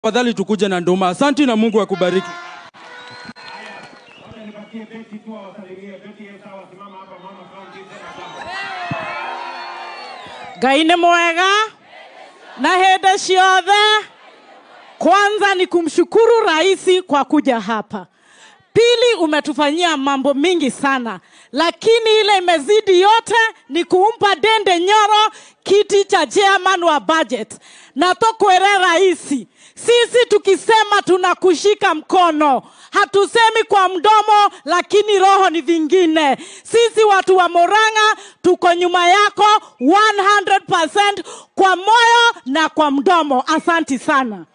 Tafadhali tukuje na nduma. Asanti na Mungu akubariki. Wacha nipatie Beti tu awasalimie. Beti yeye sawa, simama hapa mama kaunti tena sawa. ngai nĩ mwega na hĩndĩ ciothe kwanza ni kumshukuru rais kwa kuja hapa pili umetufanyia mambo mingi sana lakini ile imezidi yote ni kumpa dende nyoro kiti cha chairman wa budget na tokwere raisi sisi tukisema tunakushika mkono hatusemi kwa mdomo lakini roho ni vingine sisi watu wa moranga tuko nyuma yako 100% kwa moyo na kwa mdomo asanti sana